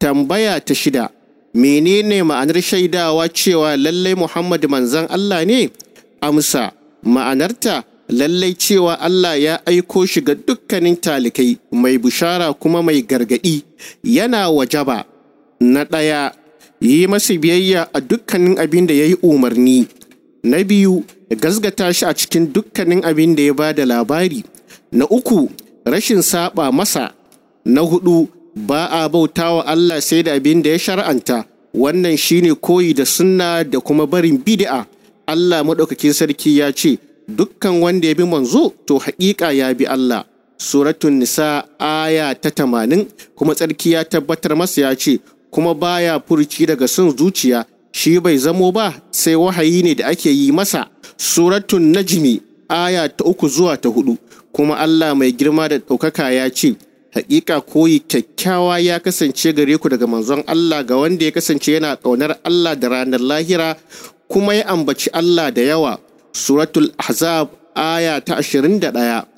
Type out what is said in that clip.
tambaya ta shida menene ma'anar shaidawa cewa lallai Muhammad manzan Allah ne amsa ma'anarta lallai cewa Allah ya aiko shi ga dukkanin talikai mai bushara kuma mai gargadi yana wajaba na ɗaya yi masa biyayya a dukkanin abin da ya yi umarni na biyu gasgata shi a cikin dukkanin abin da ya ba da labari na uku rashin saba masa na hudu ba a bauta wa Allah sai da abin da ya shar'anta wannan shine koyi da sunna da kuma barin bid'a Allah maɗaukakin sarki ya ce dukkan wanda ya bi manzo to haƙiƙa ya bi Allah suratun nisa aya ta tamanin kuma tsarki ya tabbatar masa ya ce kuma baya furci daga son zuciya shi bai zamo ba sai wahayi ne da ake yi masa suratun najmi aya ta uku zuwa ta hudu kuma Allah mai girma da ɗaukaka ya ce hakika koyi kyakkyawa ya kasance gare ku daga manzon Allah ga wanda ya kasance yana ƙaunar Allah da ranar lahira kuma ya ambaci Allah da yawa suratul ahzab aya ta 21